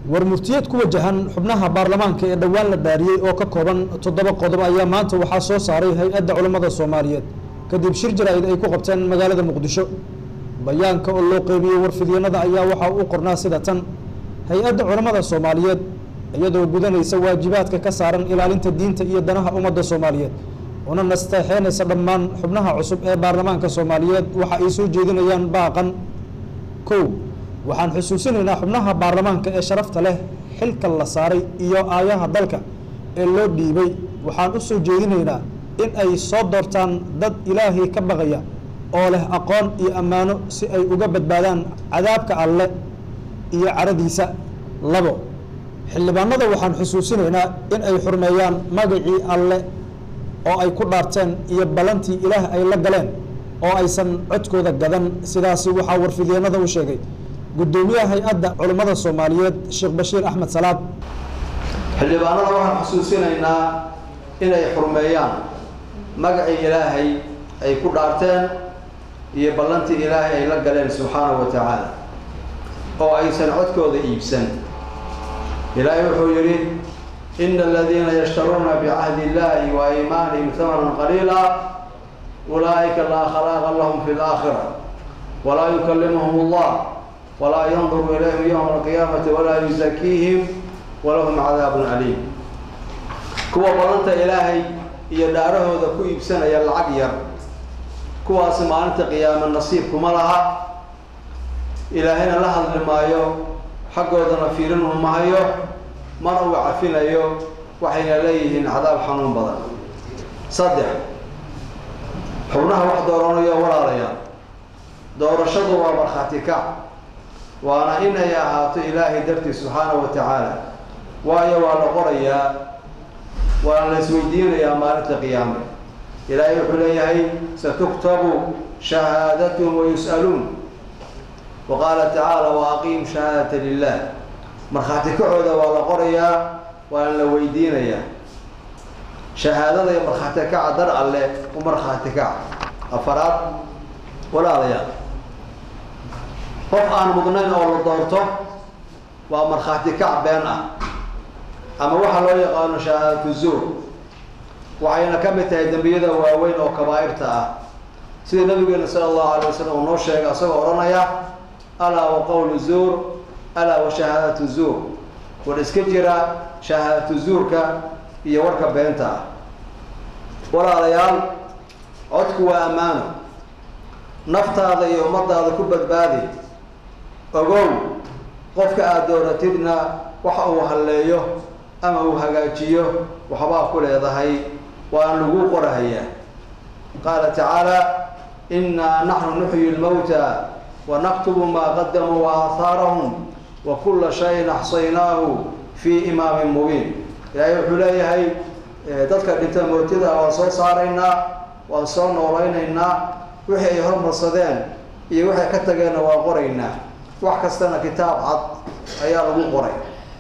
war murtiyeed ku wajahan xubnaha baarlamaanka ee dhowaan la dhaariyey oo ka kooban toddoba qodob ayaa maanta waxaa soo saaray hay-adda culammada soomaaliyeed kadib shir jaraa'id ay ku qabteen magaalada muqdisho bayaanka oo loo qeybiyey warfidyanada ayaa waxaa u qornaa sida tan hay-adda culammada soomaaliyeed iyadoo gudanaysa waajibaadka ka saaran ilaalinta diinta iyo danaha ummadda soomaaliyeed una nasteexeynaysa dhammaan xubnaha cusub ee baarlamaanka soomaaliyeed waxa ay soo jeedinayaan baaqan kow waxaan xusuusinaynaa xubnaha baarlamaanka ee sharafta leh xilka la saaray iyo aayaha dalka ee loo dhiibay waxaan u soo jeedinaynaa in ay soo doortaan dad ilaahay ka baqaya oo leh aqoon iyo ammaano si ay uga badbaadaan cadaabka alle iyo caradiisa labo xildhibaanada waxaan xusuusinaynaa in ay xurmeeyaan magacii alle oo ay ku dhaarteen iyo ballantii ilaah ay la galeen oo aysan codkooda gadan sidaasi waxaa warfidyanada u sheegay guddoomiyaha hay-adda culummada soomaaliyeed sheekh bashiir axmed salaad xildhibaanada waxaan xusuusinaynaa inay xurmeeyaan magacii ilaahay ay ku dhaarteen iyo ballantii ilaahay ay la galeen subxaanahu wa tacaala oo aysan codkooda iibsan ilaahay wuxuu yidhi ina aladiina yashtaruuna bicahdi illahi wa iimaanihim hamanan qaliila ulaa'ika laa khalaaqa lahum fi laakhira walaa yukallimuhum allah walaa yanduru ilayhim yowma alqiyaamati walaa yuzakiihim walahum cadaabun aliim kuwa ballanta ilaahay iyo dhaarahooda ku iibsanaya lacag yar kuwaasi maalinta qiyaame nasiib kuma laha ilaahayna la hadli maayo xaggoodana fiirin umahayo mana uu cafinayo waxayna leeyihiin cadaab xanuun badan saddex xubnaha wax dooranayo walaalaya doorashadu waa markhaati kac waana inay ahaato ilaahay dartii subxaanahu wa tacaala waayo waa la qorayaa waana la isweydiinayaa maalinta qiyaame ilaahay wuxuu leeyahay satuktabu shahaadatuhum wayus'aluun wa qaala tacaala wa aqiim shahaadata lilah markhaati kacooda waa la qorayaa waana la weydiinayaa shahaadada iyo markhaati kaca dar alle u markhaati kaca afaraad walaalayaal qof aan mudnayn oo la doorto waa markhaati kac been ah ama waxaa loo yaqaano shahaadatu zuur waxayna ka mid tahay dembiyada waaweyn oo kabaa'irta ah sida nabigeena sala allahu alay wasalam uu noo sheegay asagoo odhanaya alaa wa qowlu zuur alaa wa shahaadatu zuur war iska jira shahaadatu zuurka iyo warka beenta ah walaalayaal codku waa ammaano naftaada iyo ummadaada ku badbaadi ogow qofka aada dooratidna waxa uu halleeyo ama uu hagaajiyo waxbaa ku leedahay waan lagu qorahayaa qaala tacaala innaa naxnu nuxyi lmawta wa naktubu maa qadamuu wa aahaarahum wa kulla shayin axsaynaahu fii imaamin mubiin ilaahay wuxuu leeyahay dadka dhinta mootida waan soo saaraynaa waan soo noolaynaynaa wixii ay hormarsadeen iyo waxay ka tageenna waan qoraynaa wax kastana kitaab cad ayaa lagu qoray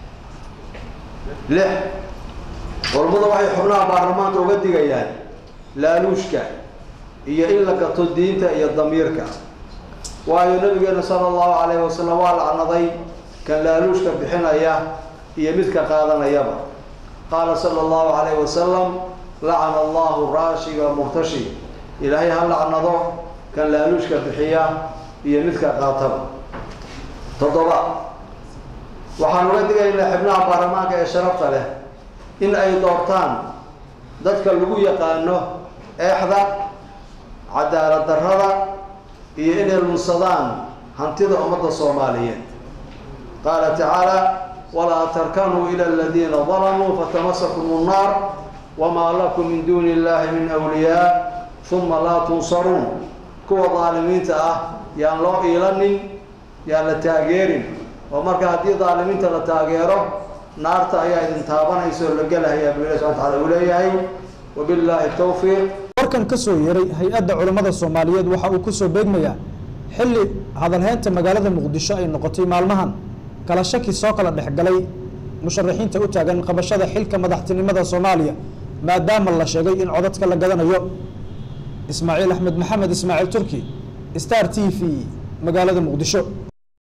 lix culammada waxay xubnaha baarlamaanka uga digayaan laaluushka iyo in la gato diinta iyo damiirka waayo nabigeena sala allahu calayhi wasalam waa lacnaday kan laaluushka bixinaya iyo midka qaadanayaba qaala sala allahu calayhi wasalam lacana allahu raashiga murtashi ilaahay ha lacnado kan laaluushka bixiya iyo midka qaataba toddoba waxaan uga digaynaa xibnaha baarlamaanka ee sharafta leh in ay doortaan dadka lagu yaqaano eexda cadaalad darrada iyo inay lunsadaan hantida ummadda soomaaliyeed qaala tacaala walaa tarkanuu ila aladiina dalamuu fatamasakum nnaar wamaa lakum min duuni illahi min wliyaa uma laa tunsaruun kuwa daalimiinta ah yaan loo iilanin yaan la taageerin oo marka haddii daalimiinta la taageero naarta ayaa idin taabanaysa oo la gelahayaa bu ilahi subana tacala uu leeyahay wabillaahi tawfiiq warkan ka soo yeeray hay-adda culammada soomaaliyeed waxa uu ku soo beegmayaa xilli hadalheynta magaalada muqdisho ay noqotay maalmahan kala shaki soo kala dhexgalay musharaxiinta u taagan qabashada xilka madaxtinimada soomaaliya maadaama la sheegay in codadka la gadanayo ismaaciil axmed maxamed ismaaciil turki star t v magaalada muqdisho